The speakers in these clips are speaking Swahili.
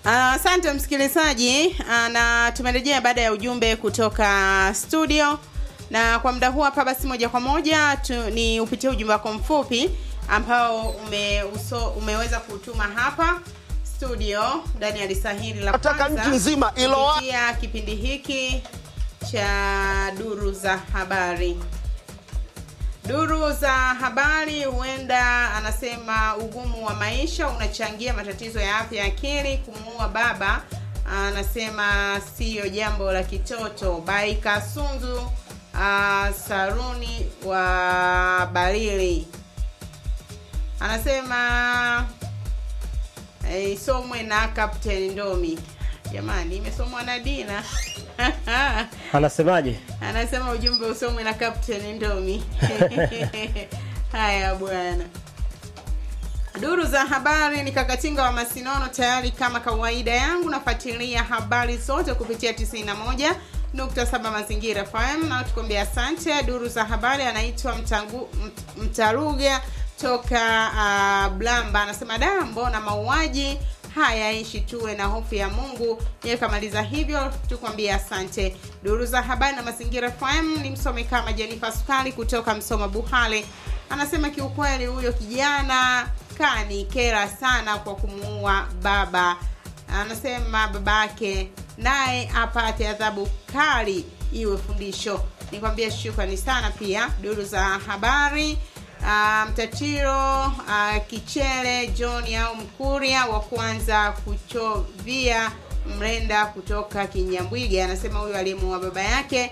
Asante uh, msikilizaji uh, na tumerejea baada ya ujumbe kutoka studio, na kwa muda huu hapa basi, moja kwa moja tu, ni upitie ujumbe wako mfupi ambao ume, uso, umeweza kutuma hapa studio ndani ya lisahili la nataka nchi nzima ilo kupitia kipindi hiki cha duru za habari. Duru za habari, huenda anasema ugumu wa maisha unachangia matatizo ya afya ya akili. Kumuua baba anasema siyo jambo la kitoto. Baika Sunzu uh, Saruni wa Balili anasema isomwe na Captain Ndomi. Jamani, imesomwa na Dina Anasemaje? anasema ujumbe usomwe na Captain Ndomi. Haya bwana. Duru za habari ni Kakatinga wa Masinono, tayari kama kawaida yangu nafuatilia habari zote kupitia 91 nukta saba Mazingira FM na tukwambia asante. Duru za habari anaitwa Mtangu Mt- Mtaruga toka uh, Blamba anasema da, mbona mauaji haya ishi tuwe na hofu ya Mungu. Yeye kamaliza hivyo, tukwambia asante. Duru za habari na Mazingira FM ni msome kama Jenifa Sukali kutoka Msoma Buhale anasema kiukweli huyo kijana kani kera sana kwa kumuua baba. Anasema babake naye apate adhabu kali iwe fundisho. Nikwambia shukrani sana pia. Duru za habari uh, Mtatiro uh, Kichele John au Mkuria wa kwanza kuchovia mrenda kutoka Kinyambwiga anasema huyo aliyemuua baba yake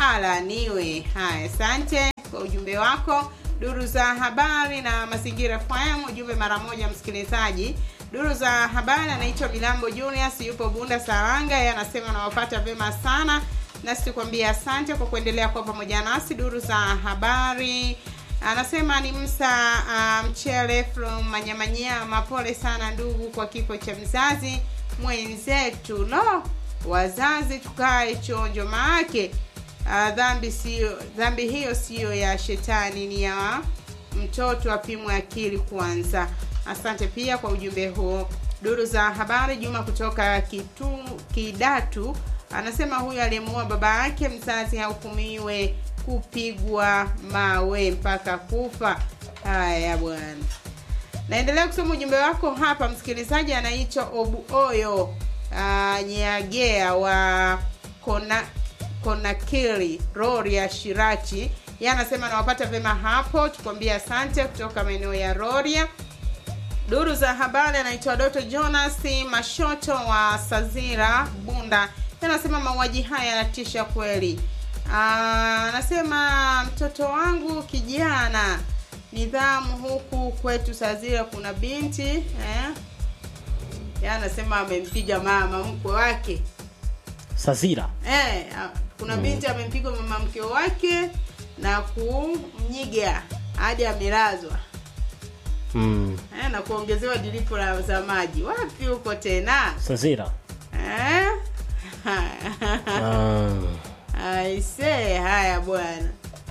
alaniwe. Haya, asante kwa ujumbe wako. Duru za habari na mazingira FM, ujumbe mara moja msikilizaji. Duru za habari anaitwa Milambo Julius, yupo Bunda Saranga, yeye anasema nawapata vyema sana, nasi tukwambia asante kwa kuendelea kuwa pamoja nasi. Duru za habari anasema ni Msa uh, Mchele from Manyamanyama, pole sana ndugu kwa kifo cha mzazi mwenzetu. No, wazazi tukae chonjo, maake uh, dhambi sio dhambi hiyo siyo ya shetani, ni ya mtoto apimwe akili kwanza. Asante pia kwa ujumbe huo. Duru za habari Juma kutoka kitu, Kidatu anasema huyu aliyemuua baba yake mzazi hahukumiwe kupigwa mawe mpaka kufa. Haya bwana, naendelea kusoma ujumbe wako hapa. Msikilizaji anaitwa Obuoyo uh, Nyagea wa Kona Konakili Rori ya Shirachi, yeye anasema nawapata vyema hapo, tukwambia asante kutoka maeneo ya Roria. Duru za habari anaitwa Doto Jonas Mashoto wa Sazira Bunda, yeye anasema mauaji haya yanatisha kweli. Ah, anasema mtoto wangu kijana nidhamu, huku kwetu Sazira kuna binti eh? Yeye anasema amempiga mama mkwe wake Sazira. Eh, ah, kuna binti amempiga mama mke wake na kumnyiga hadi amelazwa Mm. eh, na kuongezewa dilipo la za maji. Wapi huko tena Sazira. eh? Ah. Aise, haya bwana.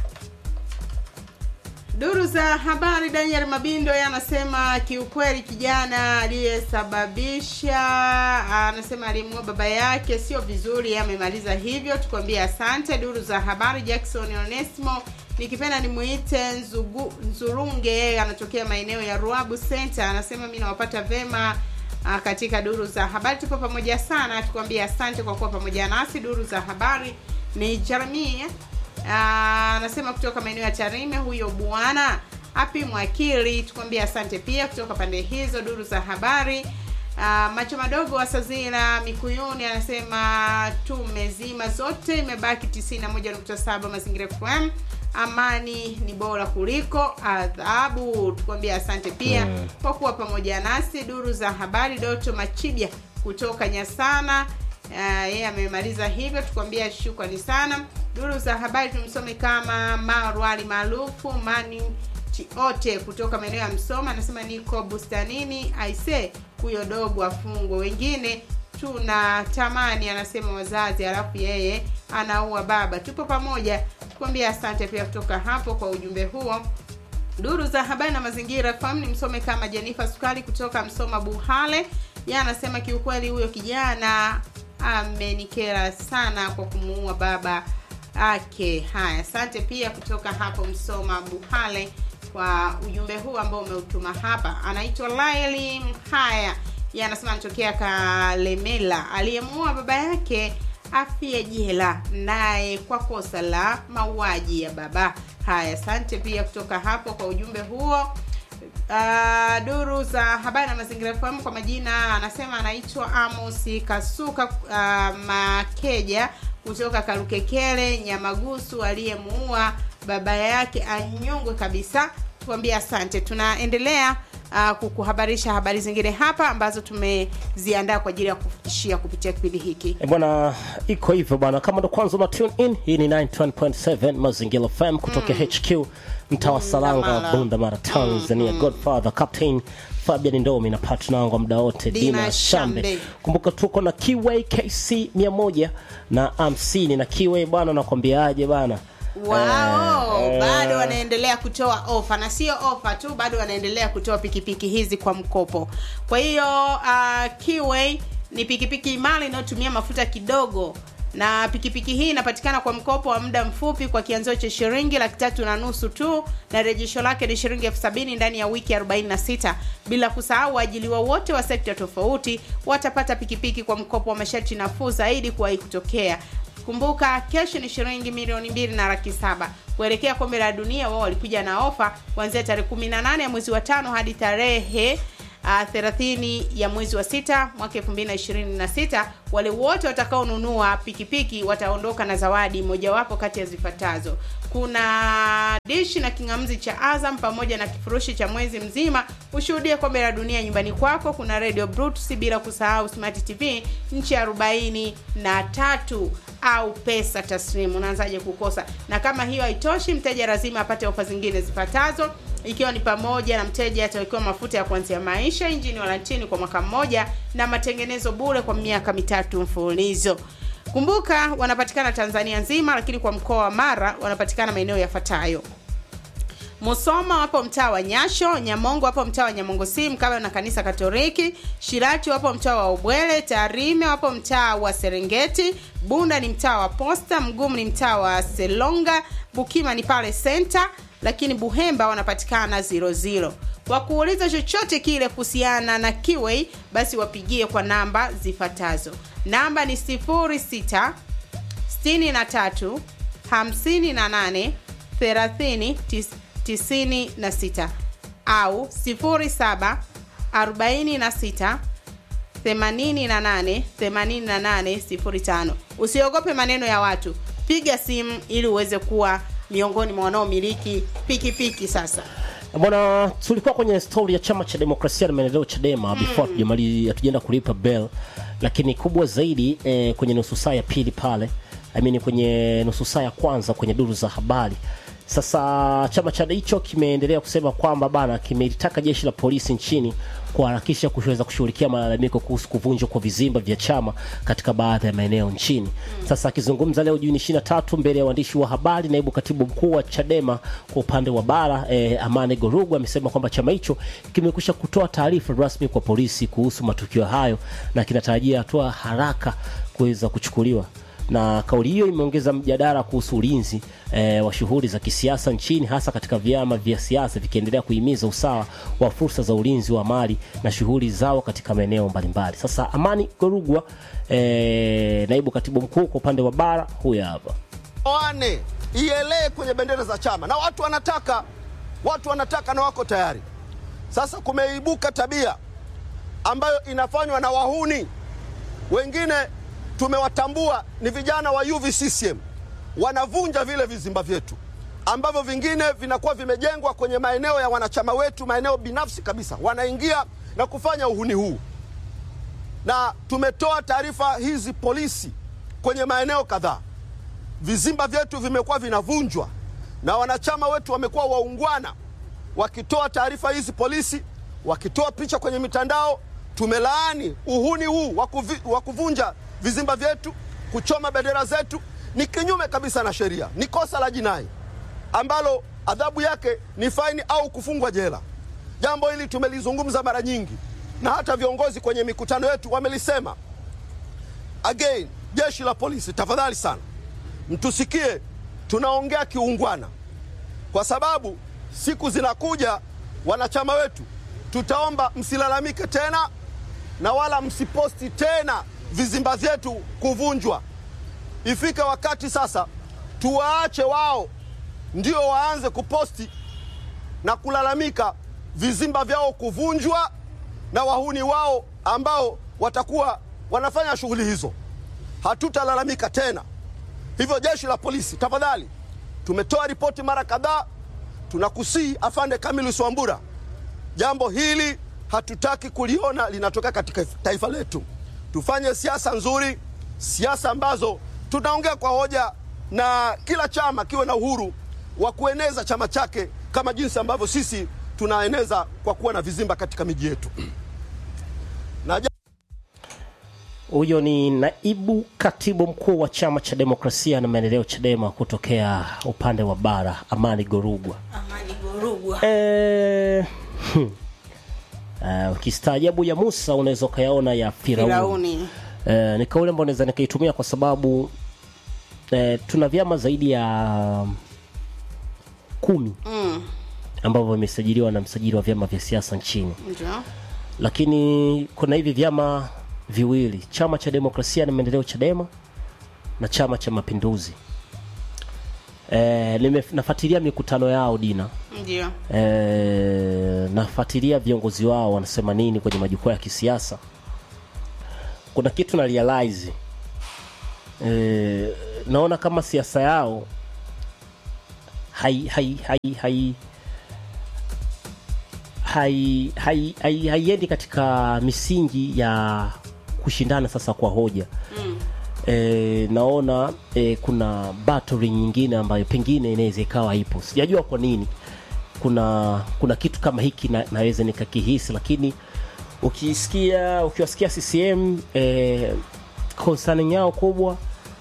Duru za habari, Daniel Mabindo yeye anasema kiukweli, kijana aliyesababisha anasema alimuua baba yake sio vizuri, yeye amemaliza hivyo, tukwambie asante. Duru za habari, Jackson Onesimo nikipenda nimuite Nzugu, Nzurunge, yeye anatokea maeneo ya Ruabu Center, anasema mimi nawapata vema Ah, katika duru za habari tupo pamoja sana, tukwambia asante kwa kuwa pamoja nasi. Duru za habari ni Jeremia Ah, anasema kutoka maeneo ya Tarime, huyo bwana api mwakili, tukwambia asante pia kutoka pande hizo. Duru za habari Ah, macho madogo wa Sazira Mikuyuni anasema tumezima zote, imebaki 91.7 Mazingira FM. Amani ni bora kuliko adhabu, tukwambia asante pia Mm. kwa kuwa pamoja nasi. Duru za habari Doto Machibia kutoka Nyasana Ah, yeye amemaliza hivyo, tukwambia shukrani sana. Duru za habari tumsome kama Marwali maarufu Mani Chiote kutoka maeneo ya Msoma, anasema niko bustanini, aise huyo dogo afungwe, wengine tuna tamani, anasema wazazi, alafu yeye anaua baba. Tupo pamoja, tukwambia asante pia kutoka hapo kwa ujumbe huo. Duru za habari na mazingira FM ni msome kama Jenifa Sukali kutoka Msoma Buhale. Yeye anasema kiukweli, huyo kijana amenikera sana kwa kumuua baba ake. Haya, asante pia kutoka hapo Msoma Buhale kwa ujumbe huu ambao umeutuma hapa. Anaitwa Laili Mhaya, yeye anasema anatokea Kalemela. Aliyemuua baba yake afie jela naye kwa kosa la mauaji ya baba. Haya, asante pia kutoka hapo kwa ujumbe huo. Uh, duru za habari na mazingira FM kwa majina anasema anaitwa Amos Kasuka uh, Makeja kutoka Karukekele Nyamagusu, aliyemuua baba yake anyongwe kabisa. Tuambie asante. Tunaendelea uh, kukuhabarisha habari zingine hapa ambazo tumeziandaa kwa ajili ya kufikishia kupitia kipindi hiki. E bwana, iko hivyo bwana. Kama ndo kwanza una tune in, hii ni 91.7 Mazingira FM kutoka HQ mtaa wa Salanga, Bundamara. Bunda Mara, Tanzania. Godfather Captain Fabian Ndomi na partner wangu wa muda wote Dina Dina Shambe. Shambe. Kumbuka tuko na Kiway KC 100 na 50 na Kiway bwana, nakwambiaje bana Wao Eh, bado eh. wanaendelea kutoa ofa na sio ofa tu, bado wanaendelea kutoa pikipiki hizi kwa mkopo. Kwa hiyo uh, Kiway ni pikipiki imara inayotumia mafuta kidogo, na pikipiki hii inapatikana kwa mkopo wa muda mfupi kwa kianzio cha shilingi laki tatu na nusu tu, na rejesho lake ni shilingi elfu sabini ndani ya wiki 46. Bila kusahau waajiliwa wote wa sekta tofauti watapata pikipiki kwa mkopo wa masharti nafuu zaidi kuwahi kutokea. Kumbuka kesho ni shilingi milioni mbili na laki saba kuelekea kombe la dunia. Wao walikuja na ofa kuanzia tarehe 18 ya mwezi wa tano hadi tarehe uh, 30 ya mwezi wa sita mwaka 2026. Wale wote watakaonunua pikipiki wataondoka na zawadi mojawapo kati ya zifuatazo: kuna dishi na kingamzi cha Azam pamoja na kifurushi cha mwezi mzima ushuhudie kombe la dunia nyumbani kwako. Kuna radio Bluetooth, bila kusahau smart TV nchi arobaini na tatu au pesa taslimu. Unaanzaje kukosa? Na kama hiyo haitoshi, mteja lazima apate ofa zingine zifuatazo ikiwa ni pamoja na mteja atawekewa mafuta ya kuanzia maisha, injini walantini kwa mwaka mmoja na matengenezo bure kwa miaka mitatu mfululizo. Kumbuka wanapatikana Tanzania nzima, lakini kwa mkoa wa Mara wanapatikana maeneo yafuatayo: Musoma wapo mtaa wa Nyasho, Nyamongo wapo mtaa wa Nyamongo si mkabala na kanisa Katoliki, Shirati wapo mtaa wa Ubwele, Tarime wapo mtaa wa Serengeti, Bunda ni mtaa wa Posta, Mgumu ni mtaa wa Selonga, Bukima ni pale Center, lakini Buhemba wanapatikana 00. Kwa kuuliza chochote kile kuhusiana na Kiway, basi wapigie kwa namba zifuatazo. Namba ni 06 63 58 30 96 au 07 46 88 88 05. Usiogope maneno ya watu, piga simu ili uweze kuwa miongoni mwa wanaomiliki pikipiki sasa. Bwana, tulikuwa kwenye stori ya chama cha demokrasia na maendeleo Chadema before hatujamali hatujaenda kulipa bell, lakini kubwa zaidi eh, kwenye nusu saa ya pili pale, I mean kwenye nusu saa ya kwanza kwenye duru za habari. Sasa chama cha hicho kimeendelea kusema kwamba bana, kimelitaka jeshi la polisi nchini kuharakisha kuweza kushughulikia malalamiko kuhusu kuvunjwa kwa vizimba vya chama katika baadhi ya maeneo nchini. Sasa akizungumza leo Juni 23 mbele ya waandishi wa habari, naibu katibu mkuu wa Chadema kwa upande wa bara eh, Amani Gorugu amesema kwamba chama hicho kimekwisha kutoa taarifa rasmi kwa polisi kuhusu matukio hayo na kinatarajia hatua haraka kuweza kuchukuliwa na kauli hiyo imeongeza mjadala kuhusu ulinzi eh, wa shughuli za kisiasa nchini hasa katika vyama vya siasa vikiendelea kuhimiza usawa wa fursa za ulinzi wa mali na shughuli zao katika maeneo mbalimbali. Sasa Amani Gorugwa eh, naibu katibu mkuu kwa upande wa bara, huyu hapa. wane ielee kwenye bendera za chama, na watu wanataka, watu wanataka na wako tayari. Sasa kumeibuka tabia ambayo inafanywa na wahuni wengine, tumewatambua ni vijana wa UVCCM, wanavunja vile vizimba vyetu ambavyo vingine vinakuwa vimejengwa kwenye maeneo ya wanachama wetu, maeneo binafsi kabisa, wanaingia na kufanya uhuni huu na tumetoa taarifa hizi polisi kwenye maeneo kadhaa. Vizimba vyetu vimekuwa vinavunjwa na wanachama wetu wamekuwa waungwana, wakitoa taarifa hizi polisi, wakitoa picha kwenye mitandao. Tumelaani uhuni huu wa kuvi- wa kuvunja vizimba vyetu, kuchoma bendera zetu, ni kinyume kabisa na sheria, ni kosa la jinai ambalo adhabu yake ni faini au kufungwa jela. Jambo hili tumelizungumza mara nyingi na hata viongozi kwenye mikutano yetu wamelisema. Again, jeshi la polisi, tafadhali sana mtusikie, tunaongea kiungwana, kwa sababu siku zinakuja, wanachama wetu, tutaomba msilalamike tena na wala msiposti tena vizimba vyetu kuvunjwa. Ifike wakati sasa tuwaache wao ndio waanze kuposti na kulalamika vizimba vyao kuvunjwa na wahuni wao ambao watakuwa wanafanya shughuli hizo. Hatutalalamika tena. Hivyo jeshi la polisi, tafadhali, tumetoa ripoti mara kadhaa, tunakusii afande Kamilus Wambura, jambo hili hatutaki kuliona linatokea katika taifa letu. Tufanye siasa nzuri, siasa ambazo tunaongea kwa hoja na kila chama kiwe na uhuru wa kueneza chama chake kama jinsi ambavyo sisi tunaeneza kwa kuwa na vizimba katika miji yetu. Na Huyo ni naibu katibu mkuu wa chama cha demokrasia na maendeleo Chadema kutokea upande wa bara, Amani Gorugwa. Amani Gorugwa. Eh, hmm. Eh, ukistaajabu ya Musa unaweza ukayaona ya Firauni. Firauni. Eh, ni kauli ambayo naweza nikaitumia kwa sababu eh, tuna vyama zaidi ya kumi Mm, ambavyo vimesajiliwa na msajili wa vyama vya siasa nchini, ndio. lakini kuna hivi vyama viwili, chama cha demokrasia na maendeleo Chadema na chama cha mapinduzi. Eh, nime- nafuatilia mikutano yao Dina. Ndio. Eh, nafuatilia viongozi wao wanasema nini kwenye majukwaa ya kisiasa. Kuna kitu na realize eh, naona kama siasa yao hai hai hai hai hai hai hai haiendi katika misingi ya kushindana sasa kwa hoja Mm. e, naona e, kuna battery nyingine ambayo pengine inaweza ikawa ipo sijajua kwa nini kuna kuna kitu kama hiki na, naweza nikakihisi lakini ukisikia ukiwasikia CCM e, concerning yao kubwa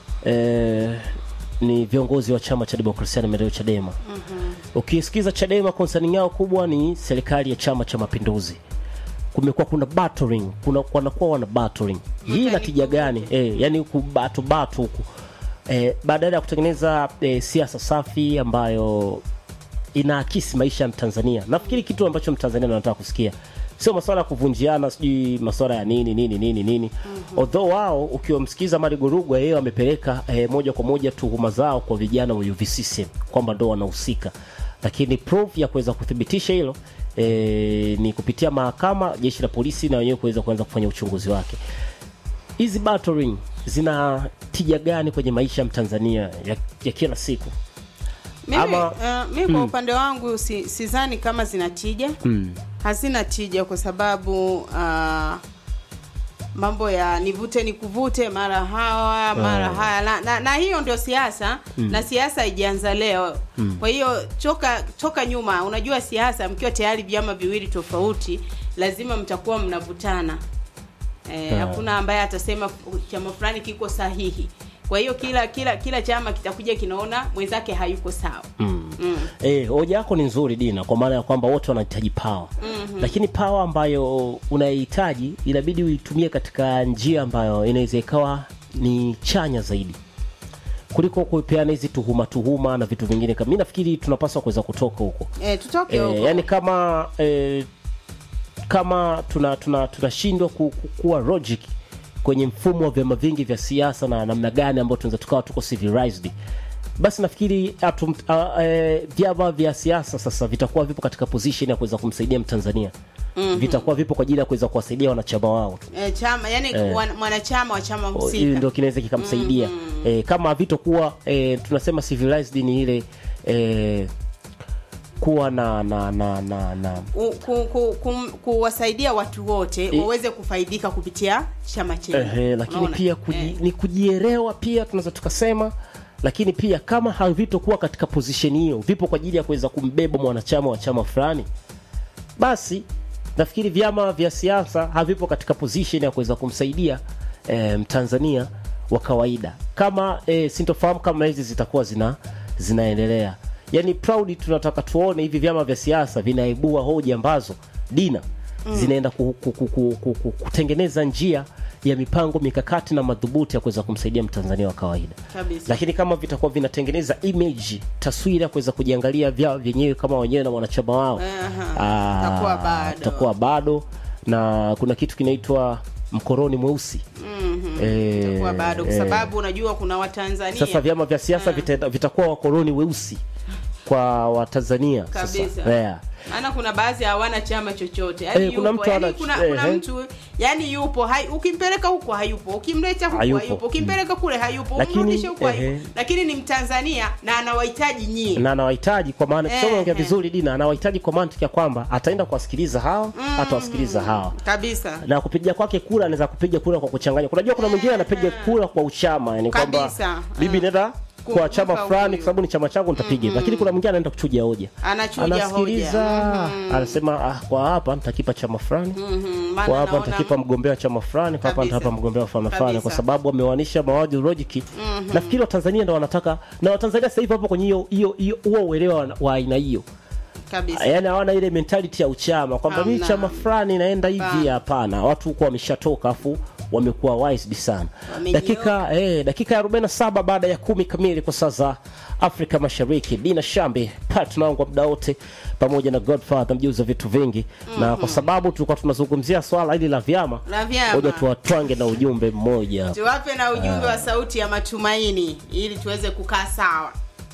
e, ni viongozi wa chama cha demokrasia na maendeleo Chadema Mhm. ukisikiza Chadema concerning yao kubwa ni serikali ya chama cha mapinduzi kumekuwa kuna battering kuna wanakuwa wana battering hii ina tija gani eh, yani kubatu batu huku eh, badala ya kutengeneza eh, siasa safi ambayo inaakisi maisha ya Mtanzania nafikiri kitu ambacho Mtanzania anataka kusikia sio masuala ya kuvunjiana sijui masuala ya nini nini nini nini mm-hmm. although wao ukiwamsikiza Mari Gorugwa yeye amepeleka eh, moja kwa moja tuhuma zao kwa vijana wa UVCCM kwamba ndo wanahusika lakini proof ya kuweza kuthibitisha hilo e, ni kupitia mahakama jeshi la polisi na wenyewe kuweza kuanza kufanya uchunguzi wake hizi battering zina tija gani kwenye maisha ya mtanzania ya, ya kila siku Mimi, Ama- uh, mimi kwa upande wangu si, sidhani kama zina tija mm. hazina tija kwa sababu uh, mambo ya nivute ni kuvute mara hawa mara Oh. haya na, na, na hiyo ndio siasa na siasa haijaanza leo kwa hiyo toka toka nyuma unajua siasa mkiwa tayari vyama viwili tofauti lazima mtakuwa mnavutana Eh, Ah. hakuna ambaye atasema fu- chama fulani kiko sahihi kwa hiyo kila kila kila chama kitakuja kinaona mwenzake hayuko sawa Mm. mm. Eh, hoja yako ni nzuri Dina, kwa maana ya kwamba wote wanahitaji power mm-hmm. lakini power ambayo unaihitaji inabidi uitumie katika njia ambayo inaweza ikawa ni chanya zaidi kuliko kupeana hizi tuhuma tuhuma na vitu vingine. Kama mimi nafikiri tunapaswa kuweza kutoka huko eh, tutoke eh, huko yani kama eh, kama tuna tuna tunashindwa ku, ku, kuwa logic kwenye mfumo wa vyama vingi vya siasa na namna gani ambayo tunaweza tukawa tuko civilized basi nafikiri atum, a, e, vyama vya siasa sasa vitakuwa vipo katika position ya kuweza kumsaidia mtanzania mm-hmm. vitakuwa vipo kwa ajili ya kuweza kuwasaidia wanachama wao tu eh, chama yani Eh. wan- mwanachama wa chama hiyo husika ndio kinaweza kikamsaidia mm-hmm. e, kama havitokuwa e, tunasema civilized ni ile e, kuwa na na na na, na U- ku, ku, kum- kuwasaidia watu wote Eh. waweze kufaidika kupitia chama chenu Ehe, lakini Unaona? pia kuji, Eh. ni kujielewa pia tunaweza tukasema lakini pia kama havitokuwa katika position hiyo vipo kwa ajili ya kuweza kumbeba mwanachama wa chama fulani basi nafikiri vyama vya siasa havipo katika position ya kuweza kumsaidia e, mtanzania wa kawaida kama e, sintofahamu kama hizi zitakuwa zina zinaendelea yaani proud tunataka tuone hivi vyama vya siasa vinaibua hoja ambazo dina zinaenda ku, ku, ku, ku, ku, ku, kutengeneza njia ya mipango mikakati na madhubuti ya kuweza kumsaidia mtanzania wa kawaida Kabisa. lakini kama vitakuwa vinatengeneza image taswira ya kuweza kujiangalia vyao vyenyewe kama wenyewe na wanachama wao Aha, ah, itakuwa bado. itakuwa bado na kuna kitu kinaitwa mkoroni mweusi Eh, Itakuwa bado kwa eh, sababu unajua kuna Watanzania sasa vyama vya siasa vitaenda- vitakuwa wakoloni weusi kwa watanzania sasa Kabisa. yeah. maana kuna baadhi hawana chama chochote yani Eh, kuna yupo, mtu yani ana- kuna, eh, kuna eh. mtu yani yupo hai, ukimpeleka huko hayupo ukimleta huko Hayupo. hayupo, ukimpeleka kule hayupo Lakini, umrudishe huko eh, hayupo lakini ni mtanzania na anawahitaji nyie na anawahitaji kwa maana Eh, tuseme ongea eh. vizuri dina anawahitaji kwa mantiki ya kwamba ataenda kuwasikiliza hawa atawasikiliza hawa kabisa na kupiga kwake kura anaweza kupiga kura kwa kuchanganya unajua kuna mwingine anapiga kura kwa uchama yani kwamba Kabisa. bibi Mm. nenda kwa Kumpa chama fulani huyu. kwa sababu ni chama changu nitapiga lakini kuna mwingine anaenda kuchuja hoja Anachuja anasikiliza hoja. anasema ah, kwa hapa nitakipa chama fulani Mhm, maana kwa hapa naona- nitakipa mgombea wa chama fulani kwa hapa Kabisa. nitapa mgombea wa fulani fulani kwa Kabisa. sababu wamewanisha mawaji logic nafikiri watanzania ndo wanataka na watanzania sasa hivi hapo kwenye hiyo hiyo hiyo huo uelewa wa- wa aina hiyo kabisa yaani hawana ile mentality ya uchama kwamba mi Hamna. chama fulani naenda hivi Hapana. hapana watu huko wameshatoka afu wamekuwa wise sana Wamenyoka. dakika eh, dakika ya 47 baada ya kumi kamili kwa saa za afrika mashariki dina shambi partner wangu wa muda wote pamoja na godfather mjuzi wa vitu vingi na kwa sababu tulikuwa tunazungumzia swala hili la vyama La vyama. moja tuwatwange na ujumbe mmoja tuwape na ujumbe wa sauti ya matumaini ili tuweze kukaa sawa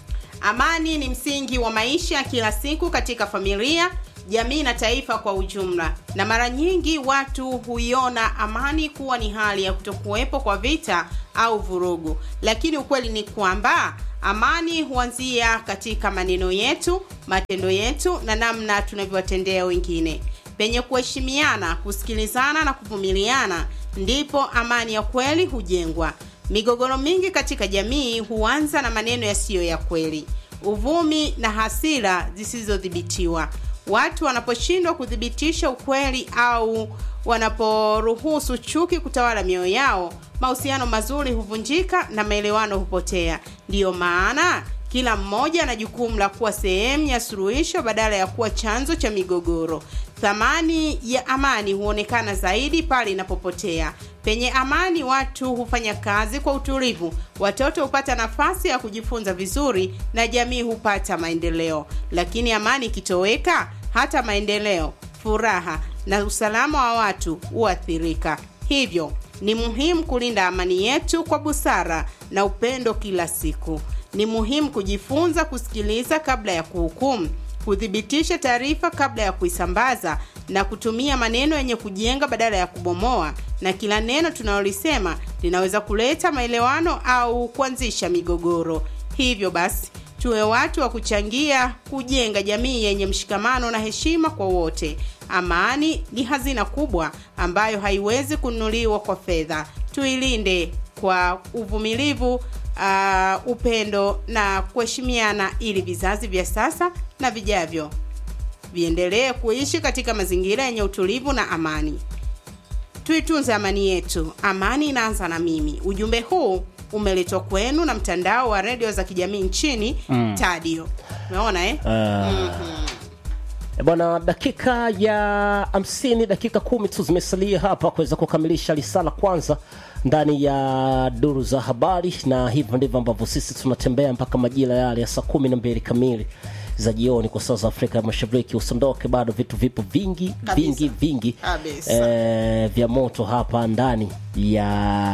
amani ni msingi wa maisha kila siku katika familia jamii na taifa kwa ujumla na mara nyingi watu huiona amani kuwa ni hali ya kutokuwepo kwa vita au vurugu lakini ukweli ni kwamba amani huanzia katika maneno yetu matendo yetu na namna tunavyowatendea wengine penye kuheshimiana kusikilizana na kuvumiliana ndipo amani ya kweli hujengwa migogoro mingi katika jamii huanza na maneno yasiyo ya kweli uvumi na hasira zisizodhibitiwa watu wanaposhindwa kuthibitisha ukweli au wanaporuhusu chuki kutawala mioyo yao mahusiano mazuri huvunjika na maelewano hupotea ndiyo maana kila mmoja ana jukumu la kuwa sehemu ya suluhisho badala ya kuwa chanzo cha migogoro thamani ya amani huonekana zaidi pale inapopotea penye amani watu hufanya kazi kwa utulivu watoto hupata nafasi ya kujifunza vizuri na jamii hupata maendeleo lakini amani ikitoweka hata maendeleo furaha na usalama wa watu huathirika hivyo ni muhimu kulinda amani yetu kwa busara na upendo kila siku ni muhimu kujifunza kusikiliza kabla ya kuhukumu kuthibitisha taarifa kabla ya kuisambaza na kutumia maneno yenye kujenga badala ya kubomoa na kila neno tunalolisema linaweza kuleta maelewano au kuanzisha migogoro hivyo basi tuwe watu wa kuchangia kujenga jamii yenye mshikamano na heshima kwa wote amani ni hazina kubwa ambayo haiwezi kununuliwa kwa fedha tuilinde kwa uvumilivu uh, upendo na kuheshimiana ili vizazi vya sasa na vijavyo viendelee kuishi katika mazingira yenye utulivu na amani tuitunze amani yetu amani inaanza na mimi ujumbe huu umeletwa kwenu na mtandao wa redio za kijamii nchini mm. tadio umeona eh? E bwana, dakika ya hamsini, dakika kumi tu zimesalia hapa kuweza kukamilisha risala kwanza ndani ya duru za habari, na hivyo ndivyo ambavyo sisi tunatembea mpaka majira yale ya saa kumi na mbili kamili za jioni kwa saa za Afrika ya Mashariki. Usiondoke, bado vitu vipo vingi Kabisa. vingi vingi Kabisa. eh, vya moto hapa ndani ya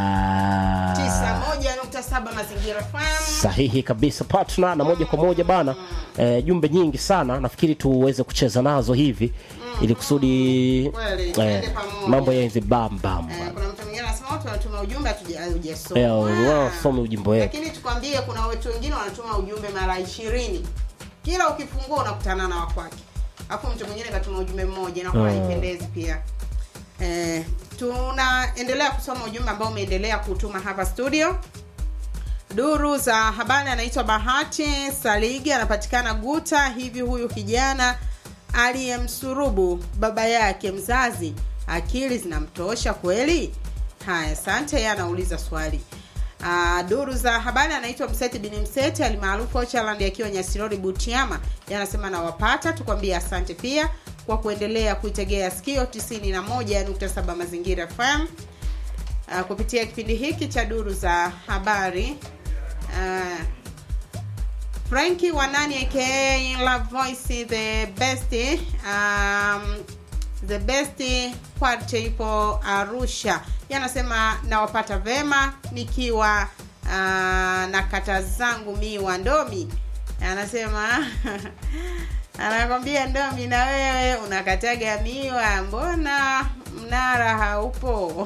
91.7 mazingira FM sahihi kabisa partner na moja kwa moja bana eh, jumbe nyingi sana nafikiri tuweze kucheza nazo hivi ili kusudi Kweli, tuende eh, pamoja. mambo yaenze bam bam Eh, kuna mtu mwingine anasema watu wanatuma ujumbe hatuja- Eh, hujasoma wasome ujimbo wetu lakini tukwambie kuna watu wengine wanatuma ujumbe mara ishirini kila ukifungua unakutana na wakwake alafu mtu mwingine katuma ujumbe mmoja inakuwa Mm. haipendezi pia eh, tunaendelea kusoma ujumbe ambao umeendelea kutuma hapa studio duru za habari anaitwa bahati saligi anapatikana guta hivi huyu kijana aliyemsurubu baba yake mzazi akili zinamtosha kweli haya asante yeye anauliza swali Uh, duru za habari anaitwa mseti bini mseti alimaarufu ochaland akiwa nyasirori butiama Yeye anasema nawapata tukwambie asante pia kwa kuendelea kuitegea sikio 91.7 mazingira fm uh, kupitia kipindi hiki cha duru za habari uh, franki wanani aka love voice the best um, the best kwarte ipo arusha yanasema nawapata vema nikiwa uh, na kata zangu miwa ndomi anasema anakwambia ndomi na wewe unakataga miwa mbona mnara haupo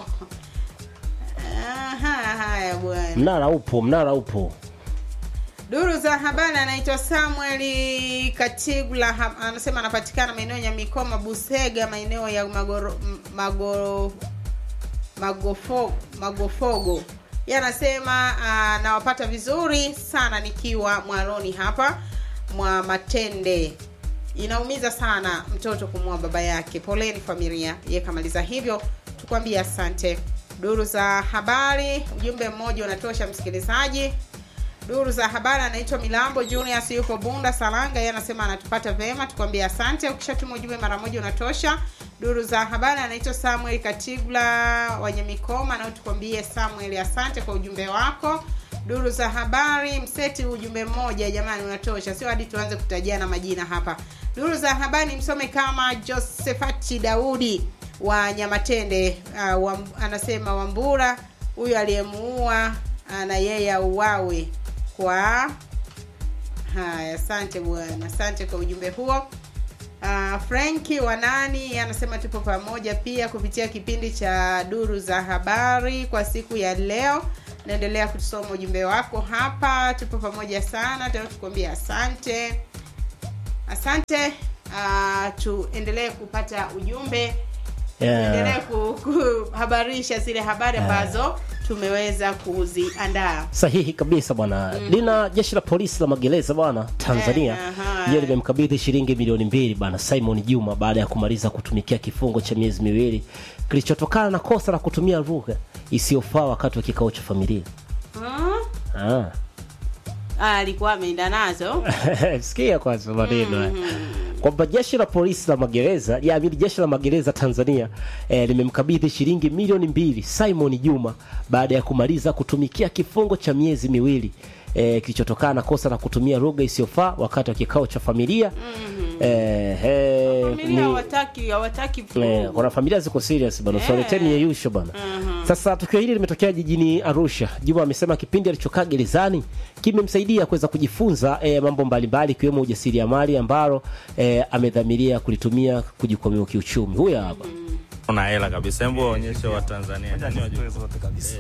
Aha, haya bwana mnara upo mnara upo duru za habari anaitwa samuel katigula ha- anasema anapatikana maeneo ya mikoma busega maeneo ya magoro, m- magoro, magofo, magofogo ye anasema uh, nawapata vizuri sana nikiwa mwaroni hapa mwa matende inaumiza sana mtoto kumua baba yake poleni familia ye kamaliza hivyo tukwambia asante duru za habari ujumbe mmoja unatosha msikilizaji duru za habari anaitwa milambo junius yuko bunda salanga yeye anasema anatupata vema tukwambie asante ukishatuma ujumbe mara moja unatosha duru za habari anaitwa samuel katigula wenye mikoma nao tukwambie samuel asante kwa ujumbe wako duru za habari mseti ujumbe mmoja jamani unatosha sio hadi tuanze kutajiana majina hapa duru za habari msome kama josefati daudi wa nyamatende uh, wa, anasema wambura huyu aliyemuua uh, na yeye auawe kwa haya asante bwana asante kwa ujumbe huo uh, franki wanani anasema tupo pamoja pia kupitia kipindi cha duru za habari kwa siku ya leo naendelea kusoma ujumbe wako hapa tupo pamoja sana tena tukuambia asante asante uh, tuendelee kupata ujumbe tuendelee yeah. ku- kuhabarisha zile habari ambazo tumeweza kuziandaa sahihi kabisa bwana mm. lina jeshi la polisi la magereza bwana tanzania Eh, aha. hiyo limemkabidhi shilingi milioni mbili bwana simon juma baada ya kumaliza kutumikia kifungo cha miezi miwili kilichotokana na kosa la kutumia lugha isiyofaa wakati wa kikao cha familia hmm? ah. Ah, alikuwa ameenda nazo sikia kwanza maneno haya. kwamba jeshi la polisi la magereza yaamini jeshi la magereza tanzania eh, limemkabidhi shilingi milioni mbili simon juma baada ya kumaliza kutumikia kifungo cha miezi miwili eh, kilichotokana na kosa la kutumia lugha isiyofaa wakati wa kikao cha familia eh, eh, familia ni- hawataki hawataki Eh, vurugu. kuna familia ziko serious bana Eh. usiwaleteni yeyusho bana sasa tukio hili limetokea jijini arusha juma amesema kipindi alichokaa gerezani kimemsaidia kuweza kujifunza eh, mambo mbalimbali ikiwemo ujasiriamali ambalo eh, amedhamiria kulitumia kujikwamua kiuchumi huyo hapa una hela kabisa hebu waonyeshe watanzania Nani wajua? zote kabisa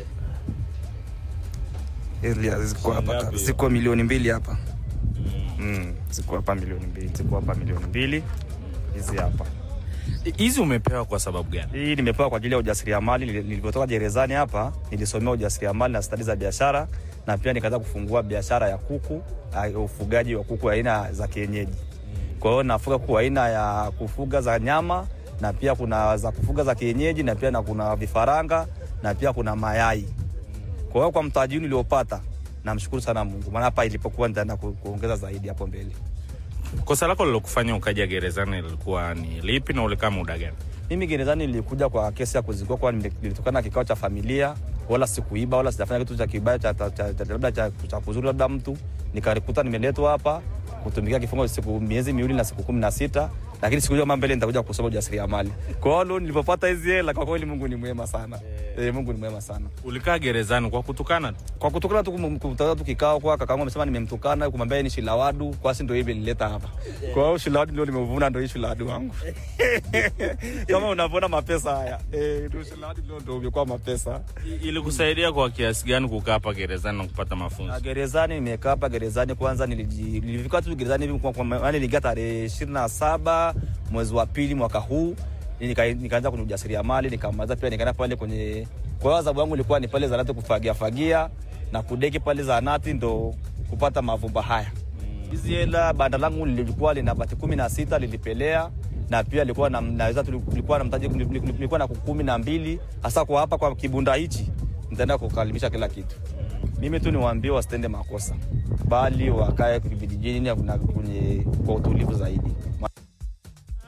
Hizi ziko hapa Ngapi? kabisa. ziko milioni mbili hapa mm. ziko hapa milioni mbili ziko hapa milioni mbili hizi hapa hizi umepewa kwa sababu gani hii nimepewa kwa ajili ya ujasiriamali Nili- nilivyotoka gerezani hapa nilisomea ujasiriamali na stadi za biashara na pia nikaanza kufungua biashara ya kuku ah, ufugaji wa kuku aina za kienyeji kwa hiyo nafuga kuku aina ya kufuga za nyama na pia kuna za kufuga za kienyeji na pia na kuna vifaranga na pia kuna mayai kwa hiyo kwa mtaji niliopata namshukuru sana mungu maana hapa ilipokuwa nitaenda ku, kuongeza zaidi hapo mbele kosa lako lilokufanya ukaja gerezani lilikuwa ni lipi na ulikaa muda gani mimi gerezani nilikuja kwa kesi ya kuzikwa kwa nilitokana na kikao cha familia wala sikuiba wala sijafanya kitu cha kibaya cha, cha, cha, cha, labda cha, cha kuzuri labda mtu nikarikuta nimeletwa hapa kutumikia kifungo siku miezi miwili na siku kumi na sita lakini sikujua kama mbele nitakuja kusoma ujasiriamali kwa hiyo nilipopata hizi hela kwa kweli mungu ni mwema sana e, mungu ni mwema sana ulikaa gerezani kwa kutukana tu kwa kutukana tu kum- kumtaza tu kikao kwa kakaangu amesema nimemtukana kumwambia yeye ni shilawadu kwa si ndio hivi nileta hapa kwa hiyo shilawadu ndio nimevuna ndio hii shilawadu wangu kama unavuna mapesa haya eh ndio shilawadu ndio ndio umekuwa mapesa I- ilikusaidia kwa kiasi gani kukaa hapa gerezani na kupata mafunzo na gerezani nimekaa hapa gerezani kwanza niliji- nilifika tu gerezani hivi kwa- kwa- yaani niliingia tarehe ishirini na saba mwezi wa pili mwaka huu Nika- nikaanza kwenye ujasiriamali nikamaliza pia nikaenda pale kwenye kwa hiyo adhabu yangu ilikuwa ni pale zanati kufagia fagia na kudeki pale zanati ndo kupata mavumba haya hizi hela banda langu lilikuwa lina bati kumi na sita lilipelea na pia likuwa na, naweza tulikuwa na mtaji lilikuwa na kuku kumi na mbili hasa kwa hapa kwa kibunda hichi nitaenda kukalimisha kila kitu mimi tu niwaambie wasitende makosa bali wakae vijijini na kwenye kwa utulivu zaidi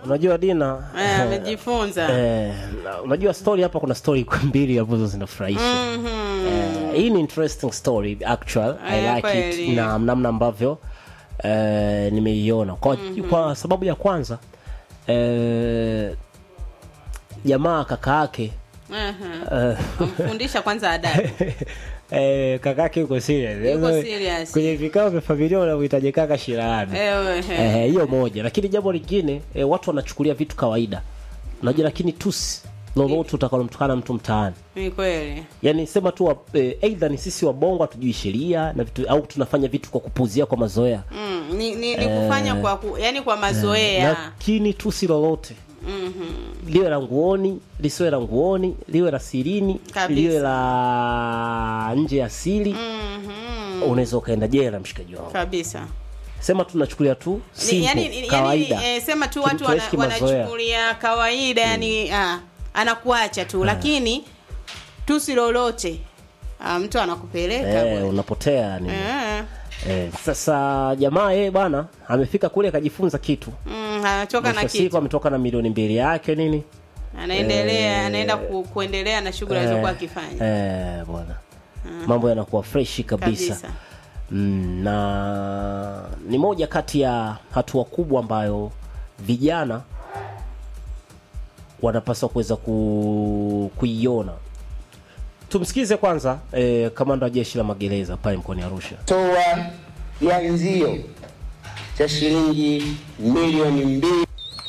unajua dina Eh, amejifunza eh, na- unajua story hapa kuna story mbili ambazo zinafurahisha eh, hii ni interesting story actual I Eh, like kweli. it na namna ambavyo eh, nimeiona kwa, kwa sababu ya kwanza eh, jamaa kaka yake Aha. Kumfundisha kwanza adabu eh, kaka yake yuko serious Yuko Sasa, serious. kwenye vikao vya familia unamhitaji kaka shirani Ewe, he. Eh, hiyo moja lakini jambo lingine eh, watu wanachukulia vitu kawaida unajua lakini tusi lolote utakalomtukana mtu mtaani ni kweli yani sema tu wa- eh, aidha ni sisi wabongo hatujui sheria na vitu au tunafanya vitu kwa kupuzia kwa mazoea mm, ni, ni, ni kufanya kwa ku, yani kwa mazoea lakini tusi lolote liwe la nguoni lisiwe la nguoni liwe la sirini Kabisa. liwe la nje ya siri unaweza ukaenda jela mshikaji wangu kabisa sema tunachukulia tu Ni- simple, yani, yani kawaida eh, sema tu Kitu watu wana, tunaishi kimazoea. wanachukulia kawaida yani ah, anakuacha tu lakini tusi lolote ah, mtu anakupeleka eh, bwana. unapotea yani Eh, eh, sasa jamaa yeye bwana amefika kule akajifunza kitu mm, anachoka na mwisho wa siku kitu ametoka na milioni mbili yake nini anaendelea anaenda ku, kuendelea na shughuli alizokuwa akifanya eh, bwana mambo yanakuwa freshi kabisa, kabisa Mm, na ni moja kati ya hatua kubwa ambayo vijana wanapaswa kuweza ku, kuiona tumsikize kwanza eh, kamanda wa jeshi la magereza pale mkoani arusha toa kianzio cha shilingi milioni mbili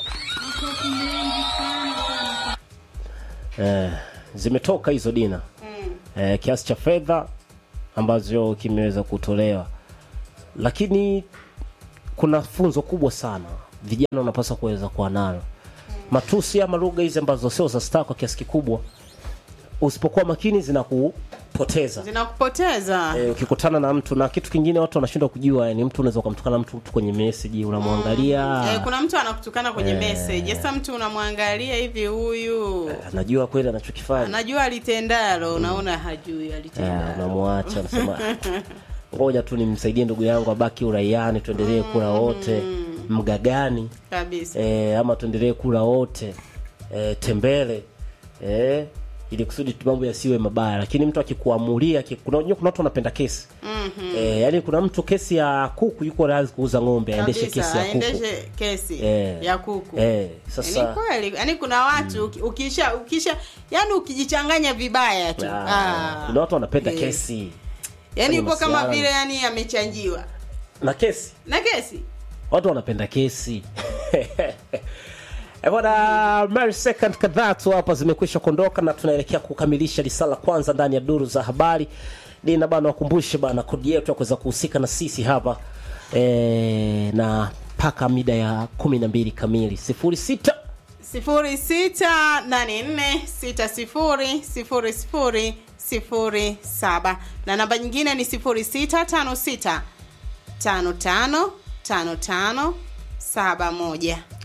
eh, zimetoka hizo dina eh, kiasi cha fedha ambazo kimeweza kutolewa lakini kuna funzo kubwa sana vijana wanapaswa kuweza kuwa nalo matusi ama lugha hizi ambazo sio za staa kwa kiasi kikubwa usipokuwa makini zinakupoteza zinakupoteza e, ukikutana na mtu na kitu kingine watu wanashindwa kujua yani mtu unaweza ukamtukana mtu tu kwenye meseji unamwangalia eh, kuna mtu anakutukana kwenye message sasa mtu unamwangalia hivi huyu anajua kweli anachokifanya anajua alitendalo unaona hajui Eh, alitendalo unamwacha unasema ngoja tu nimsaidie ndugu yangu abaki uraiani tuendelee kula wote mgagani kabisa e, ama tuendelee kula wote e, tembele e, ili kusudi tu mambo yasiwe mabaya lakini mtu akikuamulia aki- kuna unajua kuna watu wanapenda kesi mm-hmm. e, yani kuna mtu kesi ya kuku yuko radhi kuuza ng'ombe aendeshe kabisa kesi ya kuku aendeshe kesi Eh. ya kuku e, ni sasa kweli yani kuna watu uki- ukisha ukisha yani ukijichanganya vibaya tu ah, ah, kuna watu wanapenda yes. kesi yani kwenye upo kama masuala. vile yani amechanjiwa na kesi na kesi watu wanapenda kesi Eh, bwana mary second kadhaa tu hapa zimekwisha kuondoka na tunaelekea kukamilisha risala kwanza ndani ya duru za habari dina bana wakumbushe bana kodi yetu ya kuweza kuhusika na sisi hapa e, na mpaka mida ya kumi na mbili kamili sifuri sita sifuri sita nane nne sita sifuri sifuri sifuri sifuri saba na namba nyingine ni sifuri sita tano sita tano tano tano tano saba moja